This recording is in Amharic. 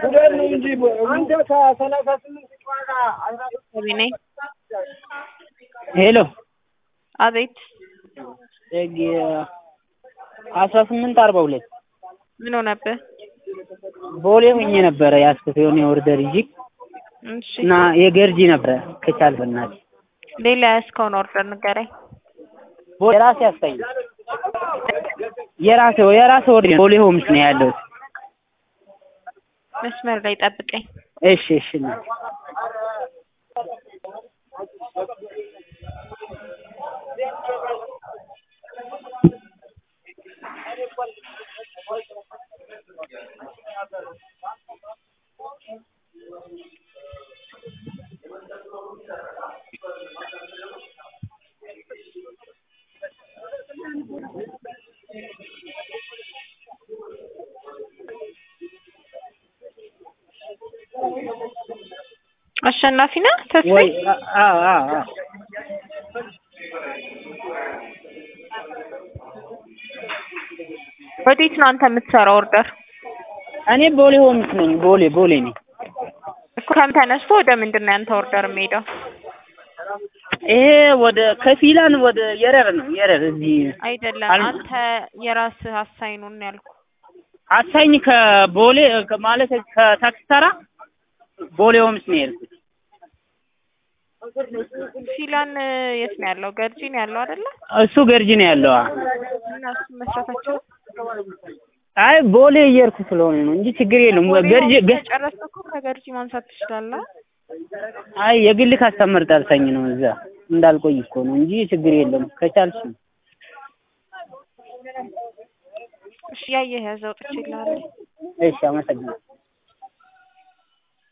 ጉዳት ነው እንጂ አንተ ከሰላሳ ስምንት ጨዋታ አስራ ሶስት ነኝ። ሄሎ አቤት ህግ አስራ ስምንት አርባ ሁለት ምን ሆነብህ? ቦሌ ሆኜ ነበረ ያስኩት የሆነ የኦርደር ይዤ እሺ እና የገርጂ ነበረ ከቻል በእናትህ ሌላ ያስከውን ኦርደር ንገረኝ። ቦሌ የራሴ ያስታኝ የራሴ የራሴ ኦርደር ቦሌ ሆምስ ነው ያለሁት። መስመር ላይ ጠብቀኝ። እሺ እሺ እናቴ አሸናፊ ነህ ተስፋዬ? ወይ አዎ አዎ አዎ ወዴት ነው አንተ የምትሰራው ኦርደር? እኔ ቦሌ ሆምስ ነኝ። ቦሌ ቦሌ ነኝ። እኮ ከም ተነስቶ ወደ ምንድን ነው ያንተ ኦርደር የሚሄደው? ይሄ ወደ ከፊላን ወደ የረር ነው የረር እዚህ አይደለም አል- አንተ የራስህ አሳይኑን ያልኩ አሳኝ ከቦሌ ከ- ማለት ከታክሲ ተራ ቦሌ ሆምስ ነው የሄድኩት። ፊላን የት ነው ያለው? ገርጂ ነው ያለው አይደለ? እሱ ገርጂ ነው ያለው። አዎ። እና እሱ መስራታቸው አይ ቦሌ እየሄድኩ ስለሆነ ነው እንጂ ችግር የለም። ገርጂ ገ- ጨረስክ እኮ ከገርጂ ማንሳት ትችላለህ። አይ የግል ካስተመር ጠርተኝ ነው እዛ እንዳልቆይ እኮ ነው እንጂ ችግር የለም። ከቻልሽ እሺ ያየህ ያዘው ጥቼልሃለሁ። እሺ፣ አመሰግናለሁ።